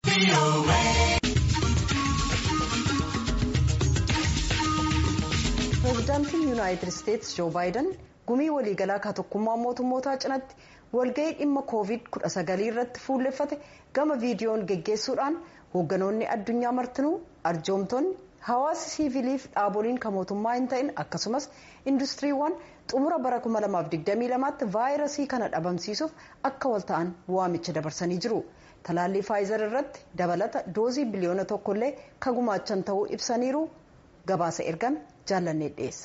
pireezidaantiin yuunaayitid isteetsi joo baayiden gumii waliigalaa ka tokkummaa mootummootaa cinatti walga'ii dhimma koovid 19 irratti fuulleffate gama viidiyoon geggeessuudhaan hoogganoonni addunyaa martinuu arjoomtonni hawaasa siiviliif dhaaboliin kan mootummaa hin ta'in akkasumas industiriiwwan xumura bara 2022 tti vaayirasii kana dhabamsiisuuf akka walta'an waamicha dabarsanii jiru. talaallii faayizar irratti dabalata doozii biliyoona tokkollee ka gumaachan ta'uu ibsaniiru gabaasa ergame jaallannee dhiyeessa.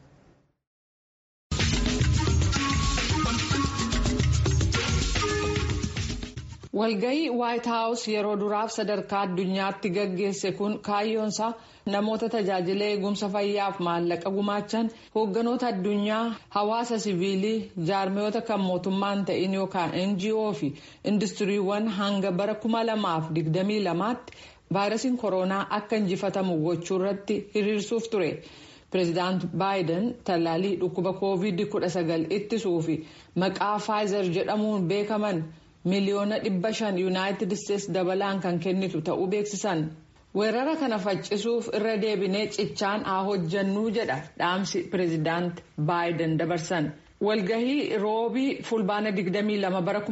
walgayii waayit haawus yeroo duraaf sadarkaa addunyaatti gaggeesse kun kaayyoonsaa namoota tajaajila eegumsa fayyaaf maallaqa gumaachan hoogganoota addunyaa hawaasa siviilii jaarmiyoota kan mootummaa hin ta'in yookaan ngo fi industiriiwwan hanga bara 2022 tti vaayirasiin koronaa akka injifatamu gochuu irratti hiriirsuuf ture. pireezidaant baayiden tallaalii dhukkuba koovid 19 ittisuu fi maqaa faayizar jedhamuun beekaman. miliyoona dhibba shan yuunaayitid isteetsi dabalaan kan kennitu ta'uu beeksisan weerara kana faccisuuf irra deebinee cichaan haa hojjannuu jedha dhaamsi pireezidaant baayiden dabarsan walgahii roobii fulbaana 22 bara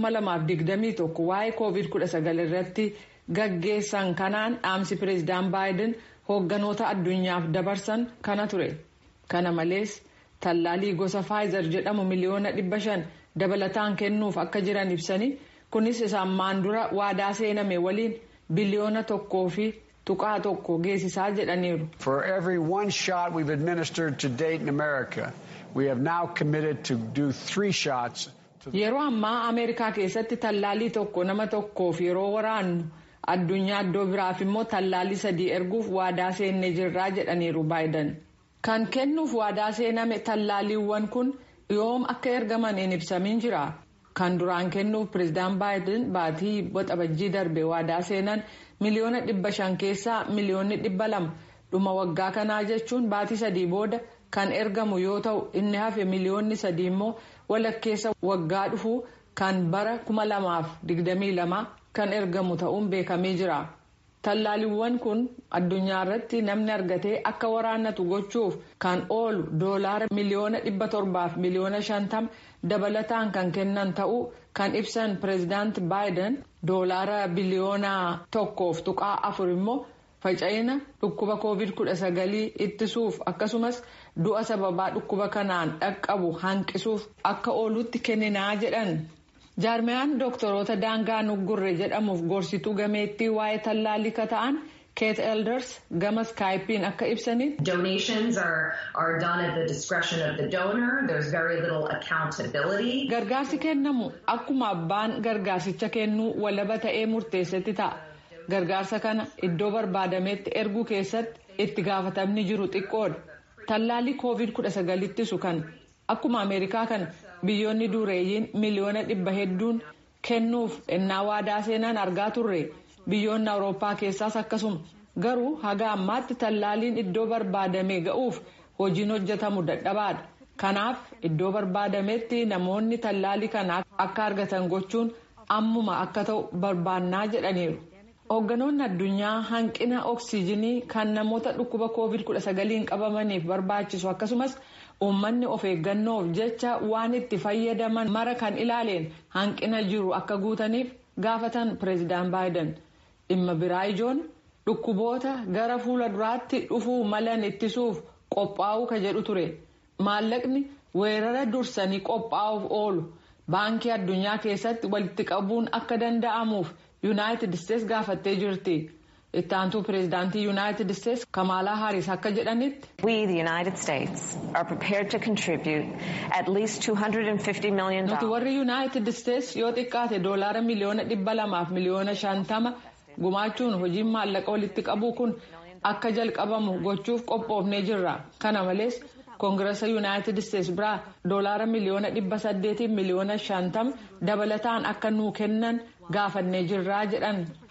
2021 waa'ee koovid 19 irratti gaggeessan kanaan dhaamsi pireezidaant baayiden hoogganoota addunyaaf dabarsan kana ture kana malees tallaalii gosa faayizar jedhamu miliyoona dhibba shan dabalataan kennuuf akka jiran ibsanii. kunis isaan maandura waadaa seename waliin biliyoona tokkoo fi tuqaa tokko geessisaa jedhaniiru. For every one shot we've administered to date in America, we have now committed to do three shots. Yeroo ammaa Ameerikaa keessatti tallaalii tokko nama tokkoof yeroo waraannu addunyaa iddoo biraaf immoo tallaalii sadii erguuf waadaa seennee jirraa jedhaniiru baayiden. Kan kennuuf waadaa seename tallaaliiwwan kun yoom akka ergaman hin ibsamin jira. kan duraan kennuuf pireezidaant baayiden baatii waxabajjii darbe waadaa seenan miliyoona dhibba shan keessaa miliyoonni dhibba lama dhuma waggaa kanaa jechuun baatii sadii booda kan ergamu yoo ta'u inni hafe miliyoonni sadii immoo walakkeessa waggaa dhufuu kan bara kuma lamaaf digdamii lama kan ergamu ta'uun beekamee jira. tallaaliiwwan kun addunyaa irratti namni argatee akka waraannatu gochuuf kan oolu doolaara miliyoona dhibba torbaaf miliyoona shantama dabalataan kan kennan ta'uu kan ibsan pireezidaant baayiden doolaara biliyoona tokkoof tuqaa afur immoo faca'ina dhukkuba koovid 19 ittisuuf akkasumas du'a sababaa dhukkuba kanaan dhaqqabu hanqisuuf akka oolutti kenninaa jedhan. jaarmiyaan dooktoroota daangaa nuggurre jedhamuuf gorsituu gameettii waa'ee tallaalii ka ta'an keet elders gama skaayipiin akka ibsanitti. donations are are done at the discretion of the donor there's very little accountability. gargaarsi kennamu akkuma abbaan gargaarsicha kennuu walaba ta'ee murteessetti ta'a gargaarsa kana iddoo barbaadametti erguu keessatti itti gaafatamni jiru xiqqoodha tallaalii koovid 19 ittisu kan akkuma ameerikaa kana. biyyoonni dureeyyiin miliyoona dhibba hedduun kennuuf ennaa waadaa seenan argaa turre biyyoonni awurooppaa keessaas akkasuma garuu haga ammaatti tallaaliin iddoo barbaadame ga'uuf hojiin hojjetamu dadhabaadha kanaaf iddoo barbaadametti namoonni tallaalii kana akka argatan gochuun ammuma akka ta'u barbaannaa jedhaniiru. hoogganoonni addunyaa hanqina oksiijinii kan namoota dhukkuba koovid 19 qabamaniif barbaachisu akkasumas. uummanni of eeggannoof jecha waan itti fayyadaman mara kan ilaaleen hanqina jiru akka guutaniif gaafatan pireezidaant baayiden dhimma biraa ijoon dhukkuboota gara fuula duraatti dhufuu malan ittisuuf qophaa'uu ka jedhu ture maallaqni weerara dursanii qophaa'uuf oolu baankii addunyaa keessatti walitti qabuun akka danda'amuuf yuunaayitid isteetsi gaafattee jirti. itti aantuu pireezidaantii yuunaayitid isteetsi kamaalaa haaris akka jedhanitti. we the united states are prepared to contribute at least 250 million nuti warri yuunaayitid isteetsi yoo xiqqaate doolaara miliyoona dhibba lamaaf miliyoona shantama gumaachuun hojiin maallaqa walitti qabuu kun akka jalqabamu gochuuf qophoofnee jirra kana malees koongirasa yuunaayitid isteetsi biraa doolaara miliyoona dhibba saddeetiin miliyoona shantama dabalataan akka nuu kennan gaafannee jirraa jedhan.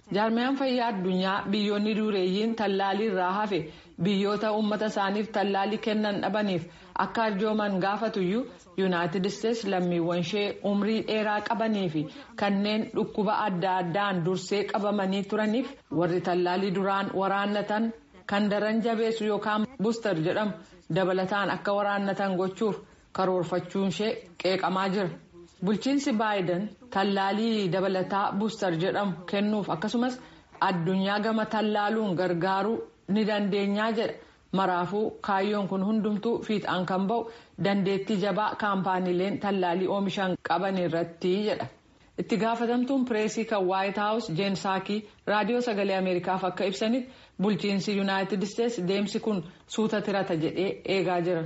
jaarmiyaan fayyaa addunyaa biyyoonni dureeyyiin tallaalii irraa hafe biyyoota uummata isaaniif tallaalii kennan dhabaniif akka arjooman gaafatuyyuu yuunaayitid isteetsi lammiiwwan ishee umrii dheeraa qabanii fi kanneen dhukkuba adda addaan dursee qabamanii turaniif warri tallaalii duraan waraannatan kan daran jabeessu yookaan buustar jedhamu dabalataan akka waraannatan gochuuf karoorfachuun ishee qeeqamaa jira. bulchiinsi baayiden tallaalii dabalataa buustar jedhamu kennuuf akkasumas addunyaa gama tallaaluun gargaaruu ni dandeenyaa jedha maraafuu kaayyoon kun hundumtuu fiixaan kan ba'u dandeettii jabaa kaampaaniileen tallaalii oomishan qaban irratti jedha itti gaafatamtuun pireesii kan waayit haawus jeen saakii raadiyoo sagalee ameerikaaf akka ibsanitti bulchiinsi yuunaayitid isteetsi deemsi kun suuta tirata jedhee eegaa jira.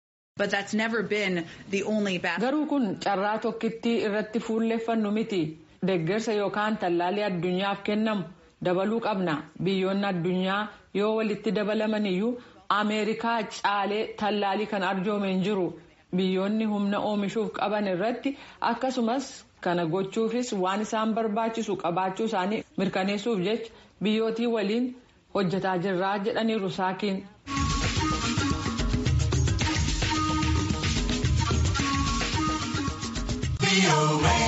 garuu kun carraa tokkittii irratti fuulleeffannu miti deeggarsa yookaan tallaalii addunyaaf kennamu dabaluu qabna biyyoonni addunyaa yoo walitti dabalaman iyyuu ameerikaa caalee tallaalii kan arjoome hin jiru biyyoonni humna oomishuuf qaban irratti akkasumas kana gochuufis waan isaan barbaachisu qabaachuu isaanii mirkaneessuuf jecha biyyootii waliin hojjetaa jirraa jedhaniiru saakiin. away.